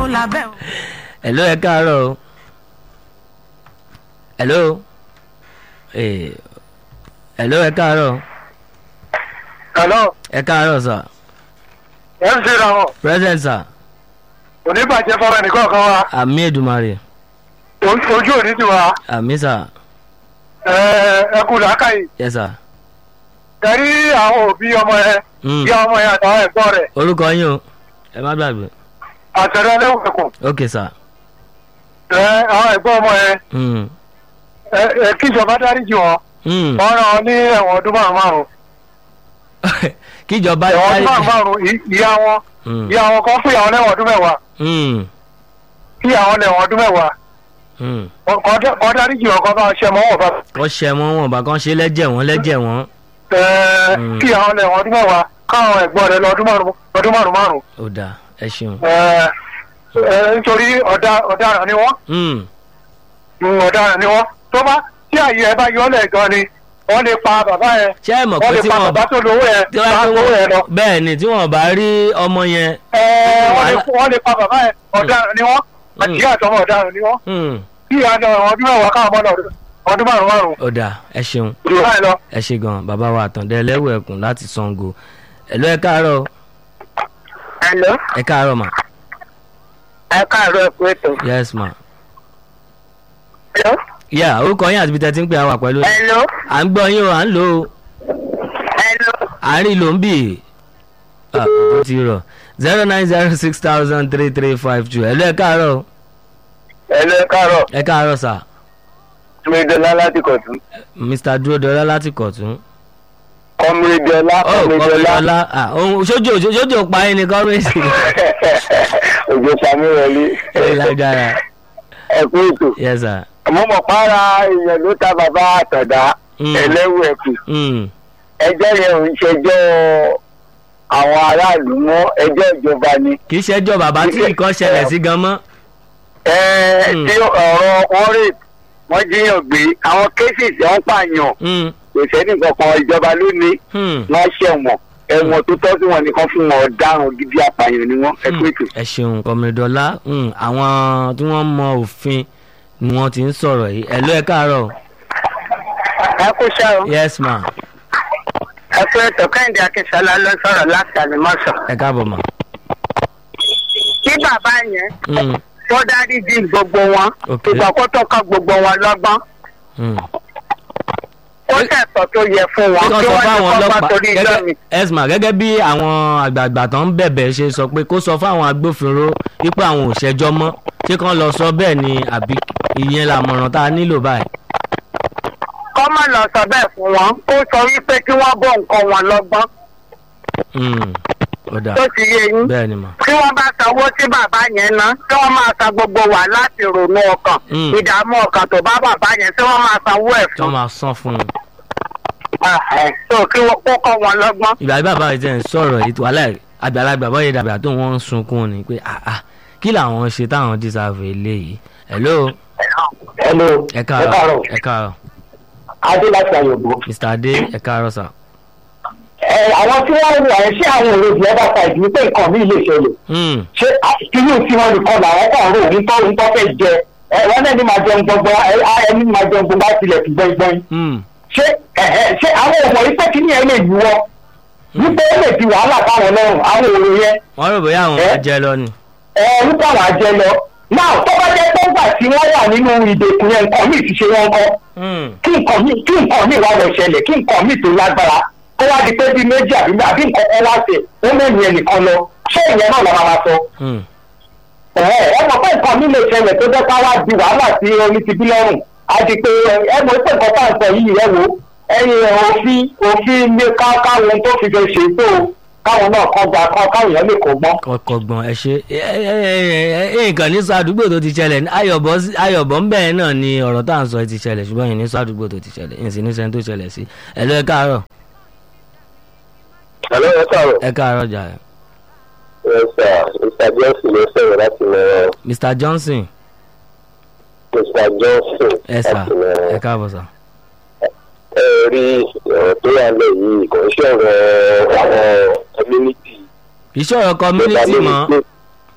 lábẹ́ o. hello ẹ káàárọ̀ o hello eh, hello ẹ káàárọ̀ Hello, ẹ káàárọ̀ sir ẹ ń ṣera wọn. present sir Oníbàjẹ́ fọ́ra nìkan kan wa. àmì èdùmarè O- Ojú òní ti wa. àmì sir Ẹ kú làákàyè. yes sir Kẹ̀rí àwọn òbí ọmọ yẹn. Mm. Ìyá ọmọ yẹn àtàwọn ẹ̀gbọ́n rẹ̀. orúkọ yín o ẹ má gbàgbé Àtẹ̀rẹ́ ẹlẹ́wọ̀n ok sir Ẹ àwọn ẹ̀gbọ́n ọmọ yẹn. mm. Ẹ ẹ kíjọba dáríjì wọn. Mm. Wọ́n rán wọn ní ẹ̀wọ̀n ọdún márùn-ún márùn-ún. kíjọba Ẹ̀wọ̀n ọdún márùn-ún márùn-ún ì- ìyá wọn. Mm. Ìyá wọn kan fún ìyàwó lẹ́wọ̀n ọdún mẹ́wàá. Mm. Kí ìyàwó lẹ́wọ̀n ọdún mẹ́wàá. Mm. Kọ́ dáríjì wọn kọ́ bá ṣe mọ́ wọn bá. kọ́ ṣẹ wọn wọn bá kàn ṣe lẹ́jẹ̀ wọn lẹ́jẹ̀ wọn Ẹ Mm. kí ìyàwó lẹ́wọ̀n ọdún mẹ́wàá. Káwọn ẹ̀gbọ́n rẹ̀ lọ ọdún márùn-ún ọdún márùn-ún márùn-ún. ó dáa ẹ ṣeun. Ẹ ẹ nítorí ọ̀dà- ọ̀daràn ni wọ́n. Mm. Mm, ọ̀daràn ni wọ́n tó bá tí àyè ẹ bá yọ ọ́ lẹ̀ gan ni wọ́n lè pa bàbá yẹn ṣé ẹ mọ̀ wọ́n pé lè tí pa wọ́n bàbá tó lówó yẹn tí bá wọ́n lówó yẹn lọ. bẹ́ẹ̀ ni tí wọ́n bá rí ọmọ yẹn Ẹ, wọ́n lè- wọ́n lè pa bàbá yẹn ọ̀daràn ni wọ́n àti Mm. ìyá àtọmọ ọ̀daràn ni wọ́n mm. kí ìyá àtọmọ ọdún mẹ́wàá káwọn ọmọ náà ọdún márùn márùn ó dáa ẹ ṣeun jù báyìí lọ. ẹ ṣe gan bàbá wa àtàndẹ ẹlẹ́wọ̀ ẹ̀kún láti Ṣàngó ẹ̀lọ́ ẹ káàárọ̀ Hello, ẹ káàárọ̀ mà ẹ káàárọ̀ ẹ kú ètò. yes ma Hello, yà orúkọ yín àti ibi tẹ́ ti ń pè àwà pẹ̀lú hello, à ń gbọ́ yín o à ń lò ó hello. àárín ló ń bì ah ó ti rọ̀ zero nine zero six thousand three three five two ẹ̀lọ́ ẹ káàárọ̀ ẹ lẹ káàárọ̀ ẹ káàárọ̀ sà kọmídọ́lá láti kọ̀tún Mr Dúródọlá láti Kọ̀tún. kọmídọ́lá ó kọ́mídọ́lá ah ohun sójú sójú pa ẹni kọ́mídì òjò sàmì wọlé ẹ lágbára ẹ kú ètò yes sir. mo mọ̀ para èèyàn ló ta bàbá àtọ̀dá Mm. ẹlẹ́wù ẹ̀kú Mm. ẹjọ́ yẹn ò ń ṣẹjọ́ àwọn aráàlú mọ́ ẹjọ́ ìjọba ni. kì í ṣẹjọ́ bàbá tí nǹkan ṣẹlẹ̀ sí gan mọ́. Ẹ, Mm. tí ọ̀rọ̀ wọn rè wọ́n jíyàn gbé àwọn cases wọ́n pààyàn Mm. kò sẹ́ni kankan ìjọba ló ní Hmm. wọ́n ṣẹ̀wọ̀n ẹ̀wọ̀n tó tọ́ sí wọn nìkan fún wọn ọ̀daràn gidi apààyàn ni wọ́n ẹ pé tù. ẹ ṣeun kọmídọ́lá àwọn tí wọ́n mọ òfin ni wọ́n ti ń sọ̀rọ̀ yìí ẹ̀lọ́ ẹ káàárọ̀ Ẹ kú ṣẹ́ o. yes ma Ẹ kú ètò Kẹ́hìndé Akínsọ́lá ló sọ̀rọ̀ láti Àlùmọ́sọ̀. ẹ káàbọ̀ ma. Kí bàbá yẹn Mm. kó dáríjì gbogbo wọn. Ok. Ìgbà kó tó kọ́ gbogbo wọn lọ́gbọ́n. Mm. Ó tẹ̀sọ̀ tó yẹ fún wọn. kí Kí wọ́n sọ wọ́n fáwọn ní kọ́ bá ọlọ́pàá torí ijọ́ mi. gẹ́gẹ́ esma gẹ́gẹ́ bí àwọn àgbààgbà tó ń bẹ̀bẹ̀ ṣe sọ pé kó sọ fáwọn agbófinró wípé àwọn ò ṣẹjọ́ mọ́ ṣé kán lọ sọ bẹ́ẹ̀ ni àbí ìyẹn làmọ̀ràn tá a nílò báyìí. Kọ́ má lọ sọ bẹ́ẹ̀ fún wọn. Ó sọ wípé kí wọ́n bọ̀ nǹkan wọn lọ́gbọ́n. Mm. ó dà Tó ti yé yín. bẹ́ẹ̀ ni mà. tí wọ́n bá sanwó tí bàbá yẹn ná tí wọ́n máa san gbogbo wà láti ronú ọkàn Mm. ìdààmú ọkàn tó bá bàbá yẹn tí wọ́n máa sanwó ẹ̀ tí wọ́n fún máa san fún un. so kí wọ́n kó kọ́ wọn lọ́gbọ́n. ìgbà tí bàbá rẹ̀ tẹ̀ ń sọ̀rọ̀ ètò alẹ́ àgbàlagbà bọ́yẹ̀ dàbí àti wọ́n ń sunkún ni pé ah ah kí làwọn ṣe táwọn dísàfù eléyìí. hello hello ẹ káàárọ̀ ẹ káàárọ̀ adé láti àyọ̀bọ̀. mr adé ẹ káàárọ̀ sà. ẹ àwọn tí wọ́n ń wà ẹ ṣé àwọn èrò ìdílé bá ta ìdílé pé nǹkan mi lè ṣẹlẹ̀ Hmm. ṣé inú tí wọ́n nìkan làwọn kàn rò ń tọ́ ń tọ́ fẹ́ jẹ ẹ wọ́n náà ní máa jẹun gbọ́ngbọ́n ẹ á ẹni máa jẹun gbọ́ngbọ́n bá tilẹ̀ fi gbọ́ngbọ́n Hmm. ṣé ẹ̀hẹ́ ṣé àwọn ọmọ yìí pé kí ni ẹ lè yíwọ́ wípé ó lè di wàhálà fáwọn lọ́rùn àwọn èrò yẹn wọ́n rò bóyá àwọn Ẹ? máa jẹ lọ ni. ẹ nípa àwọn àjẹ lọ náà tó bá jẹ́ pé ńgbà tí wọ́n wà nínú ìdèkùn yẹn nǹkan míì ti ṣe wọn kọ́ Hmm. kí nǹkan míì kí nǹkan míì wá lọ ṣẹlẹ̀ kí nǹkan míì tó lágbára kó wá di pé bí méjì àbí àbí nǹkan kan wá ṣe ó mẹ́rin ẹnìkan lọ ṣé ìyẹn náà lọ́wọ́ máa sọ Hmm. ẹ ẹ mọ̀ pé nǹkan míì lè ṣẹlẹ̀ tó jẹ́ ká wá di wàhálà sí omi ti bí lọ́rùn á di pé ẹ mọ̀ pé nǹkan tá à ń sọ yìí ẹ wo ẹyin òfin òfin ní ká káwọn tó fi fẹ́ ṣe tó káwọn náà kọ́ gba kọ́ káwọn èèyàn lè kó gbọ́n. kọkọgbọn ẹ ṣe ẹ ẹ ẹ ẹ nǹkan ní sọ àdúgbò tó ti ṣẹlẹ̀ ní ayọ̀bọ ayọ̀bọ ńbẹ náà ni ọ̀rọ̀ tá à ń sọ ti ṣẹlẹ̀ ṣùgbọ́n yìí ní sọ àdúgbò tó ti ṣẹlẹ̀ yìí sì ní sẹ́ni tó ṣẹlẹ̀ sí ẹ lọ ẹ káàárọ̀ Hello, ẹ káàárọ̀. ẹ káàárọ̀ jà ẹ. Yes, sir. Mr. Johnson ló sọ̀rọ̀ láti mọ̀ Mr Johnson Mr. Johnson ẹ sà láti mọ̀ ẹ káàbọ̀ sà. ẹ rí ọ̀rọ̀ tó wà lẹ̀ yìí kò ń ṣọ̀rọ̀ àwọn community. ìṣòro community mọ́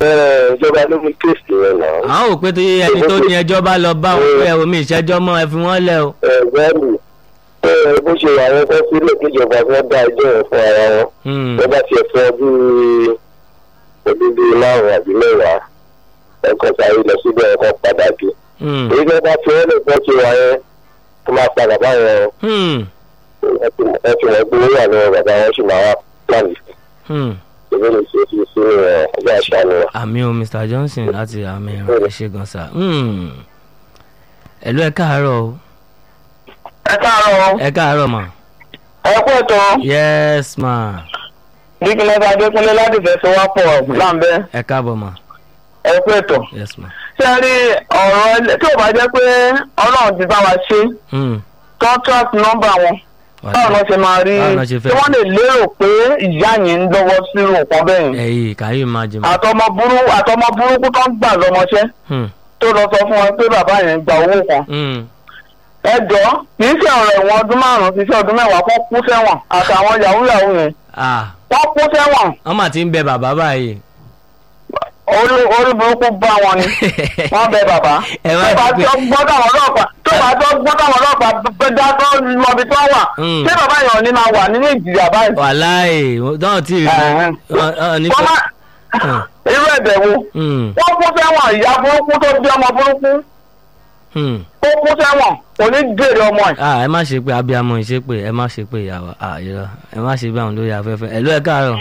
ìjọba ló mú kéèsì yẹn náà. àwọn ò pé tó yẹ ẹni tó ní ẹjọ́ bá lọ bá wọn pé omi ìṣẹ́jọ́ mọ́ ẹ fi wọ́n lẹ̀ o. ẹ̀gbẹ́ni bó ṣe wà wọn kọ́ sílẹ̀ kíjọba fẹ́ dá ẹjọ́ yẹn fún ara wọn. Hmm, wọ́n bá tiẹ̀ fún ọdún ọdún bíi márùn-ún àbí mẹ́wàá ẹ̀kọ́ sáré lọ síbẹ̀ ẹ̀kọ́ padà dé. hmm, èyí tó bá fi wọ́n lè fọ́ ṣe wà yẹn tó máa padà báyẹn hmm, ẹ fi wọ́n gbé wà lọ́wọ́ bàbá wọn sì máa wá pàlì. hmm. èmi lè ṣe fi sínú ẹ̀ ọjọ́ àṣà ni wọn. àmì o mr johnson láti àmì ẹ̀rọ ẹ ṣe gan sa. Hmm. ẹ̀lú ẹ káàárọ̀ o ẹ káàárọ̀ ẹ káàárọ̀ mà. ẹ kú ètò yes ma dígínlẹ́sà adékúnlé láti fẹsẹ̀ wá pọ̀ láǹbẹ́ ẹ káàbọ̀ ma ẹ kú ètò. yes ma. ṣé ẹ rí ọ̀rọ̀ ẹlẹ́- tí ò bá jẹ́ pé ọlọ́run ti bá wa ṣe Hmm. contract number wọn báwo ló ṣe máa rí Báwo ló ṣe fẹ́? tí wọ́n lè lérò pé ìyá yẹn ń lọ́wọ́ sírò nǹkan bẹ́ẹ̀ yẹn ẹ̀yìn kàyí máa jẹ ma. àtọmọ burú àtọmọ burúkú tó ń gbà lọ́mọṣẹ́ Hmm. tó lọ sọ fún wọn pé bàbá yẹn gba owó kan Hmm. ẹ jọ kì í ṣe ọ̀rọ̀ ẹ̀wọ̀n ọdún márùn-ún kì í ṣe ọdún mẹ́wàá kó kú sẹ́wọ̀n àtàwọn yahoo yahoo yẹn ah wọ́n kú sẹ́wọ̀n wọ́n mà ti ń bẹ bàbá báyìí. orí orí burúkú bá wọn ni wọ́n bẹ bàbá Ẹ má tó bá ti pé- tó gbọ́dọ̀ àwọn ọlọ́pàá tó bá tó gbọ́dọ̀ àwọn ọlọ́pàá bẹ dá tó lọ́bi tó wà Mm. ṣé bàbá yẹn ò ní máa wà nínú ìjìyà báyìí. wàláì náà tí ì rí Ẹ̀hẹ́n. ọ- ọ, ní wọ́n má Hmm. irú ẹ̀bẹ̀ wo Hmm. wọ́n kú sẹ́wọ̀n ìyá burúkú tó bí ọmọ burúkú Hmm. ó kú sẹ́wọ̀n kò ní jèrè ọmọ ẹ̀. ah ẹ má ṣe pé abiyamọ ìṣe pé ẹ má ṣe pé ìyàwó ah irọ́ ẹ má ṣe bí àwọn lórí afẹ́fẹ́ ẹ̀lú ẹ káàárọ̀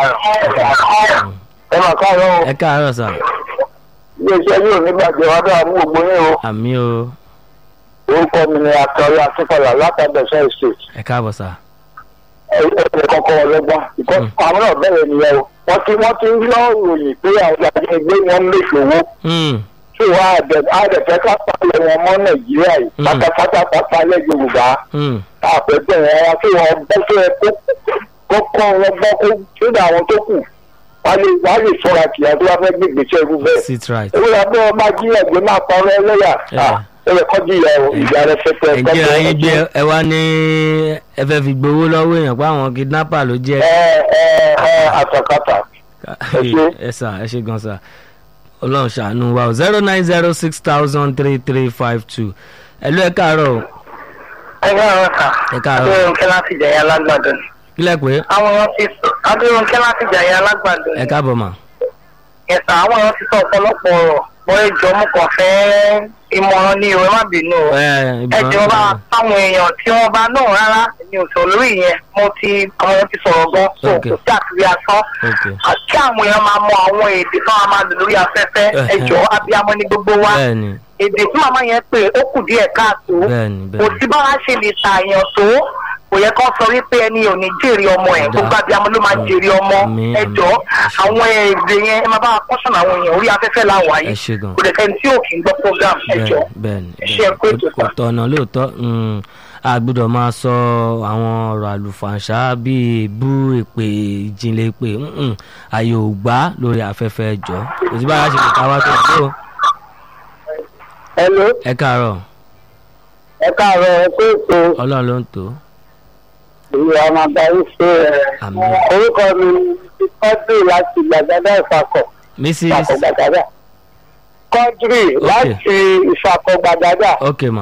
ẹ máa káàárọ̀ o. ẹ káàárọ̀ sà iléeṣẹ́ yóò ní bàjẹ́ wá dáa mú gbogbo yín o. àmì o orúkọ mi ni akọ̀wé akínkọ̀lá látàbẹ̀sẹ̀ state. ẹ káàbọ̀ sà ẹgbẹ́ kọ́kọ́ ọlọ́gbọ́n ìkọ́ àwọn náà bẹ̀rẹ̀ nìyẹn o. wọ́n ti wọ́n ti ń lọ ròyìn pé àwọn ajínigbé wọn ń lè ṣòwò. Hmm. tí wọ́n á dẹ̀ á dẹ̀ fẹ́ ká pàlẹ́ wọn mọ́ nàìjíríà yìí. Mm. pátápátá pátálẹ̀ yorùbá. Hmm. àpẹẹrẹ wọn wá tí wọ́n bọ́ sí ẹ kó kọ́kọ́ wọn gbọ́ kó sódà àwọn tó kù. wọ́n lè wọ́n lè sọ̀rọ̀ àkìyà tó bá fẹ́ gbégbèsè irú bẹ́ẹ̀. sit right ewé la bẹ́ẹ̀ máa jí ẹ̀gbẹ́ máa parọ́ ẹlẹ́yà Yeah. ẹ lè kọ́jú ìyá o ìyá rẹ fẹ́fẹ́ ẹ̀jẹ̀ ayé gbé ẹ wá ní ẹ fẹ́ fi gbowó lọ́wọ́ èèyàn pé àwọn kidnapper ló jẹ́ ẹ ẹ ẹ àtàkàtà ẹ ṣé. ẹ sà ẹ ṣe gan sà ọlọ́run ṣàánú wa o zero nine zero six thousand three three five two ẹ̀lú ẹ káàárọ̀ o ẹ káàárọ̀ sà ẹ káàárọ̀ adérónkẹ́ láti jẹ̀yà alágbàdo ni. kílẹ̀ pé àwọn èèyàn ti sọ adérónkẹ́ láti jẹ̀yà alágbàdo ẹ ni. káàbọ̀ mà ẹ̀sà àwọn èèyàn ti sọ ọ̀pọ̀lọpọ̀ ọ̀rọ̀ bọ́ ẹjọ́ mo kàn fẹ́ ìmọ̀ràn ní ìwé má bínú o. ẹ ẹjọ́ bá táwọn èèyàn tí wọ́n bá náà rárá ní òṣèlú lórí yẹn mo ti àwọn èèyàn ti sọ̀rọ̀ gan so Okay. kò sí àtúnyẹ asán ok àti àwọn èèyàn máa mọ àwọn èdè tó máa máa lò lórí afẹ́fẹ́ Ẹhẹ́. ẹjọ́ abiyamọ ní gbogbo wa bẹ́ẹ̀ni èdè tí màmá yẹn pè ó kù díẹ̀ káàtó bẹ́ẹ̀ni kò bẹ́ẹ̀ni sí báwa ṣe lè ṣàyàn tó kò yẹ kó sọ wípé ẹni ò ní jèrè ọmọ ẹ Ọ̀dà. gbogbo abiyamọ ló máa jèrè ọmọ Àmín, ẹjọ àmín. àwọn èdè yẹn ẹ máa bá wa kọ́sọ̀nà àwọn èèyàn orí afẹ́fẹ́ làwọn ẹ àyè ṣe gan kò dẹ̀ kẹ́ni tí ò kì í gbọ́ program ẹjọ bẹ́ẹ̀ni ẹ ṣe ẹ̀kọ́ ètò kò sà. tọ̀nà lóòótọ́ mm, a gbọ́dọ̀ máa sọ àwọn ọ̀rọ̀ àlùfàǹṣá bíi èébú èpè ìjìnlẹ̀ èpè mm-mm, ààyè ò gbà lórí afẹ́fẹ́ ẹjọ́ kò sí báyà ṣe lè ká wá tó ẹ̀ ló hello ẹ káàárọ̀ ẹ káàárọ̀ ẹ pé ètò ọlọ́run ló ń tó ìlú àmàdáyé ṣe ẹ Àmín. orúkọ mi ni kọ́dù láti gbàgádà ìfàkọ̀ mrs ìfàkọ̀ gbàgádà kọ́dù láti ìfàkọ̀ gbàgádà ok ma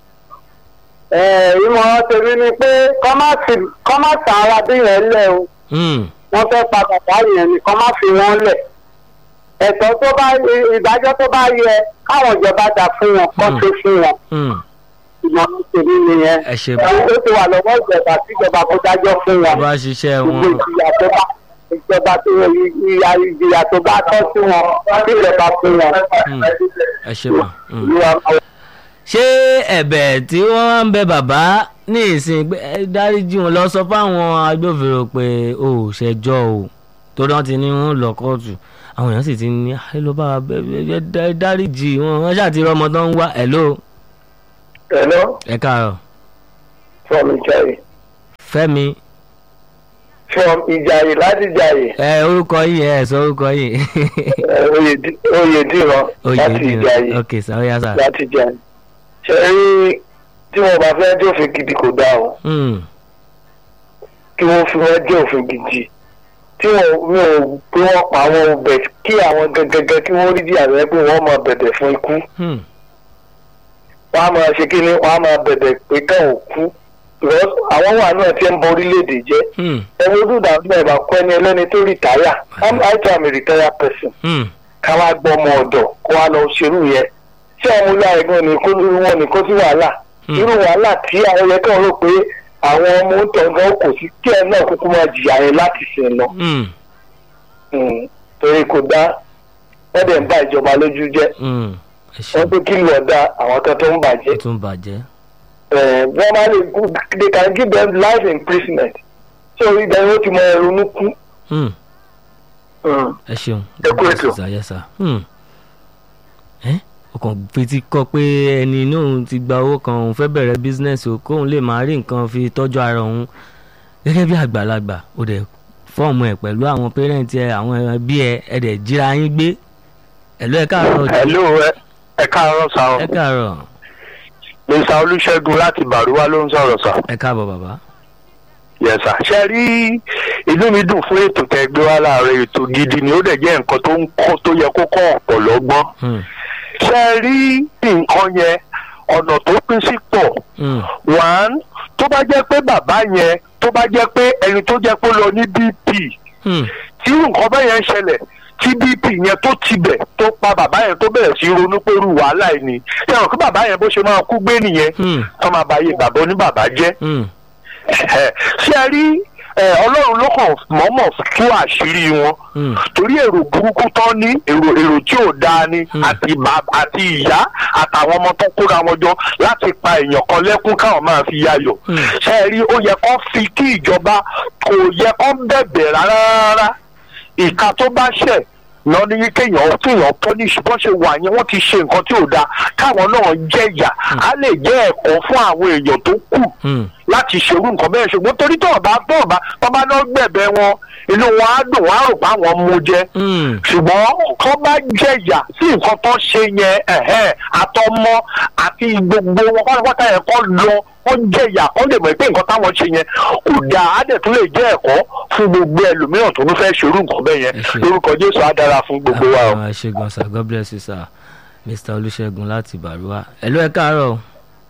ẹ ìmọ̀ràn tèmi ni pé kọ́ má ta ara bí yẹn lẹ̀ o mm, wọ́n fẹ́ pa bàbá yẹn ni kọ́ má fi wọ́n lẹ̀ ẹ̀tọ́ tó bá ìdájọ́ tó bá yẹ káwọn ìjọba dà fún wọn kọ́ Hmm. tó fún wọn mm, ìmọ̀ràn tèmi nìyẹn ẹ ṣe ó ti wà lọ́wọ́ ìjọba tí ìjọba kó dájọ́ fún wọn bá ṣiṣẹ́ gbogbo wọn ìjìyà tó bá ìjọba tó ìyà ìjìyà tó bá tọ́ sí wọn kí ìjọba fún wọn. Hmm. ẹ ṣe ma. Mm. Ìlú àwọn ṣé ẹ̀bẹ̀ tí wọ́n wá ń bẹ bàbá ní ìsìn pé ẹ dáríjì wọn lọ sọ fáwọn agbófinró pé o ò ṣẹjọ́ o torí wọ́n ti ní wọn lọ kóòtù àwọn èèyàn sì ti ní ẹ lọ bá wa bẹ bẹ bẹ dáríjì wọn wọ́n ṣáà ti rí ọmọ tó ń wá ẹ ló ẹ̀lọ́ ẹ káàárọ̀ from ìjàyè Fẹ́mi from ìjàyè láti ìjàyè ẹ orúkọ yìí ẹ sọ orúkọ yìí oyèdìran láti ìjàyè ok sà ó yá sà láti ìjàyè. ṣe rí tí wọn bá fẹ́ jófin gidi kò dáa o Hmm, kí wọ́n fi wọ́n jẹ́ òfin gidi tí wọn mi ò pé wọn pa àwọn ọbẹ kí àwọn gẹgẹgẹ kí wọn rí bí ààrẹ pé wọn máa bẹ̀bẹ̀ fún ikú Hmm. wọn á máa ṣe kí ni wọn á máa bẹ̀bẹ̀ pé ká ò kú because àwọn wà náà ti ń bọ orílẹ̀-èdè jẹ́ Hmm. ẹ̀wọ̀n ojú ìdààmú ẹ̀ bá kọ́ ẹni ẹlẹ́ni tó rìtáyà i'm i too am a retired person Hmm. ká wá gbọ́ ọmọ ọ̀dọ̀ kó wá lọ ṣerú yẹn tí àwọn olú àìgbọ́n ní kó lórí wọn ní kó sí wàhálà Hmm. irú wàhálà tí àwọn yẹn kàn rò pé àwọn ọmọ ń tọ̀gán kò sí kí ẹ náà kúkú máa jìyà yẹn láti sìn lọ Hmm. Mm, torí kò dá wọ́n dẹ̀ ń bá ìjọba lójú jẹ́ Hmm. ẹ ṣeun wọ́n tó kí lù ọ̀dà àwọn kan tó ń ó bàjẹ́ tún bàjẹ́. Eh, wọ́n máa lè they can give them life imprisonment so ibẹ̀ ni ó ti mọ ẹrunú kú. Hmm. Mm. ẹ ṣeun. Ẹ kú ètò. Yes, sir. Hmm. ẹ ọkàn fetí kọ pé ẹni inú òun ti gba owó kan òun fẹ́ bẹ̀rẹ̀ bísínẹ́sì o kóun lè máa rí nǹkan fi tọ́jú ara òun gẹ́gẹ́ bí àgbàlagbà ó dẹ̀ fọ́ọ̀mù ẹ̀ pẹ̀lú àwọn pẹ́rẹ́ǹtì ẹ̀ àwọn ẹbí ẹ̀ ẹ̀ dẹ̀ jíra yín gbé ẹ̀lú ẹ̀ káàárọ̀ hello ẹ ẹ káàárọ̀ sá o ẹ̀ káàárọ̀ mr olùṣègùn láti bàrúwá ló ń sọ̀rọ̀ sá. ẹ̀ káàbọ̀ bàbá. yes sir. ṣe rí inú mi dùn fún ètò tẹ́ gbé wá láàárọ̀ ètò gidi ni ó dẹ̀ jẹ́ nǹkan tó ń kọ́ tó yẹ kó kọ́ ọ̀pọ̀ lọ́gbọ́n. Hmm. ṣe rí nǹkan yẹn ọ̀nà tó pín sí pọ̀ Hmm. one tó bá jẹ́ pé bàbá yẹn tó bá jẹ́ pé ẹni tó jẹ́ pé ó lọ ní bp Hmm. tí nǹkan bẹ́ẹ̀ yẹn ṣẹlẹ̀ tí bp yẹn tó tibẹ̀ tó pa bàbá yẹn tó bẹ̀rẹ̀ sí ronú pé irú wàhálà yìí ni ṣé àwọn kí bàbá yẹn bó ṣe máa kú gbé nìyẹn Hmm. tó máa bá yé bàbá oníbàbá jẹ́ Hmm. Ẹ̀hẹ̀. ṣé ẹ rí ẹ, ọlọ́run ló kàn mọ̀ọ́mọ̀ tú àṣírí wọn Hmm. torí èrò burúkú tán ní èrò èrò tí ò dáa ni Hmm. àti bàb- àti ìyá àtàwọn ọmọ tó kóra wọn jọ láti pa èèyàn kan lẹ́kún káwọn máa fi yayọ̀ Hmm. ṣé ẹ rí ó yẹ kó fi kí ìjọba kò yẹ kó bẹ̀bẹ̀ rárá rárá ìka tó bá ṣẹ̀ lọ ní kéèyàn kéèyàn punish bó ṣe wà yẹn wọ́n ti ṣe nǹkan tí ò dáa káwọn náà jẹ̀yà á lè jẹ́ ẹ̀kọ́ fún àwọn èèyàn tó kù Hmm. láti ṣerú nǹkan bẹ́ẹ̀ ṣùgbọ́n torí tó ọba tó ọba tó bá lọ gbẹ̀bẹ̀ wọn inú wọn á dùn wọn á rò pé àwọn mú jẹ Hmm. ṣùgbọ́n tó bá jẹ̀yà sí nǹkan tó ṣe yẹn ẹ̀hẹ́ àtọmọ àti gbogbo wọn pátápátá yẹn kọ́ lọ wọ́n jẹ̀yà kọ́ lè mọ̀ pé nǹkan táwọn ṣe yẹn kò dáa á dẹ̀ tún lè jẹ́ ẹ̀kọ́ fún gbogbo ẹlòmíràn tó ń fẹ́ ṣerú nǹkan bẹ́ẹ̀ yẹn Ẹ ṣé. lórúkọ Jésù á dára fún gbogbo wa o. Ah, ẹ ṣé gan sir god bless you sir mr olùṣègùn láti bàrúwá ẹ̀lú ẹ̀ káàárọ̀ o.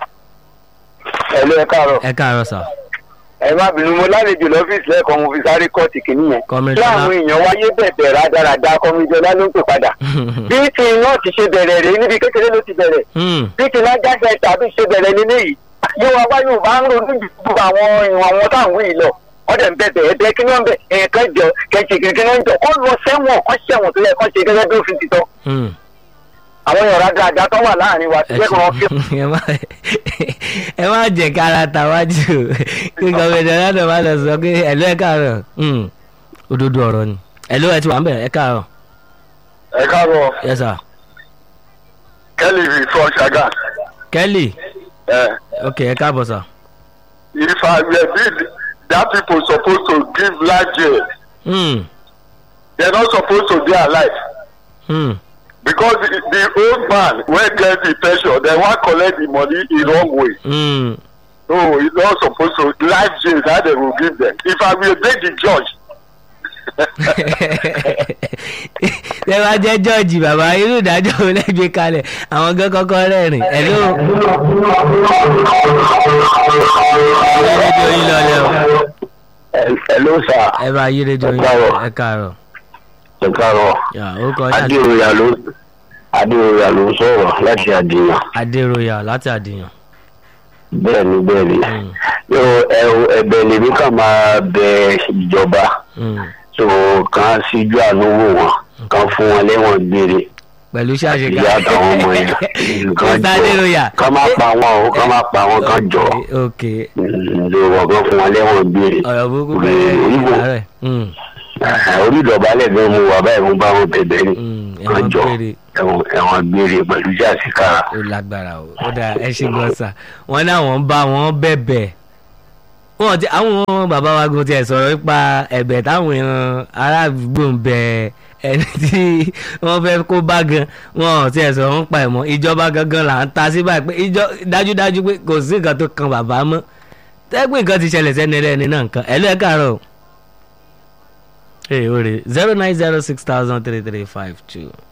ẹ lé ẹ káàárọ̀ ẹ káàárọ̀ sir. ẹ má bínú mo lálejò lọ́fíìsì lẹ́ẹ̀kan mo fi sáré kọ́ọ̀tì kìíní yẹn Comrade láwọn Ṣọlá. èèyàn wáyé bẹ̀bẹ̀ rádaràda kọ́míjọlá ló ń pè padà bí ti iná ti ṣe bẹ̀rẹ̀ rèé níbi kékeré ló ti bẹ̀rẹ̀ Hmm. bí ti lájà ṣe tàbí ṣe bẹ̀rẹ̀ nílé yìí yóò wá wáyé ò bá ń ronú ju gbogbo àwọn ìwọ̀n àwọn táwọn yìí lọ wọ́n dẹ̀ ń bẹ̀bẹ̀ ẹ̀bẹ̀ kí wọ́n bẹ̀ ẹ̀ẹ̀kan jọ kẹ̀kẹ́ kí wọ́n jọ kọ́ lọ sẹ́wọ̀n kọ́ sẹ́wọ̀n tó yẹ kọ́ ṣe gẹ́gẹ́ bí òfin ti tọ́ Hmm. àwọn èèyàn rádaràda tó wà láàrin wa ti ẹ jẹ́ kí wọ́n fi ṣé- ẹ má ẹ má jẹ kára tàwájú kí gọbẹdẹ lọdọ má lọ sọ pé ẹlò ẹ káàárọ̀ Hmm. òdodo ọ̀rọ̀ ni ẹlò ẹ ti wà ń bẹ ẹ káàárọ̀ ẹ káàbọ̀ yes sir kẹ́lì fi fọ́ ṣàgà kelly ok ẹ káàbọ̀ sir. if I were big that people suppose to give life jail Hmm. they no suppose to dey alive. Hmm. because the, the old man wey get the pension dem wan collect the money in wrong way Hmm. no e no suppose to life jail na dem go give dem if i bin dey the judge ẹ bá jẹ́ jọ́ọ̀jì bàbá irú ìdájọ́ wo lẹ́gbẹ̀ẹ́ kalẹ̀ àwọn gan kọ́kọ́ rẹ́rìn ẹ̀ló rédíò yín lọlẹ́ o hello sir ẹ bá yí rédíò yín Ẹ káàárọ̀. ẹ káàárọ̀ ẹ káàárọ̀ yà ó kọ yín àti adéoyà ló adéoyà ló ń sọ̀rọ̀ láti àdìyàn adéròyà láti àdìyàn. bẹ́ẹ̀ ni bẹ́ẹ̀ ni Hmm. yóò ẹ- ẹ̀bẹ̀ lèmi kàn máa bẹ ìjọba Hmm. tó kàn síjú àánú wò wọn kàn fún wọn lẹ́wọ̀n gbére pẹ̀lú ṣáṣeká ìyá àtàwọn ọmọ yẹn kàn mr adéròyà jọ kàn má pa wọn o kàn má pa wọn kàn jọ ok lóòwọ̀ kan fún wọn lẹ́wọ̀n gbére ọ̀rọ̀ burúkú Orí- bẹ́ẹ̀ oríwò. ìlàrẹ̀ orí ìdọ̀bálẹ̀ gan mu wà báyìí mo bá wọn bẹ̀bẹ̀ ni kàn ẹ̀wọ̀n jọ péré ẹ̀wọ̀n ẹ̀wọ̀n gbére pẹ̀lú jàsíkàrà. ó lágbára o ó dáa ẹ ṣe gan sa wọn ní àwọn ń bá wọn bẹ̀bẹ̀ wọn ti àwọn bàbá wa gan tiẹ̀ sọ̀rọ̀ nípa ẹ̀bẹ̀ táwọn èèyàn ará àdúgbò ń bẹ ẹni tí wọ́n fẹ́ kó bá gan wọn ò tiẹ̀ sọ̀rọ̀ ń pa ẹ̀ mọ́ ìjọba gangan là ń ta sí báyìí pé ìjọ dájúdájú pé kò sí nǹkan tó kan bàbá mọ́ tẹ́gbẹ́ nǹkan ti ṣẹlẹ̀ sẹ́ni ẹlẹ́ni náà nǹkan ẹ̀ ló ẹ̀ káàárọ̀ o ee o rè zero nine zero six thousand three three five two.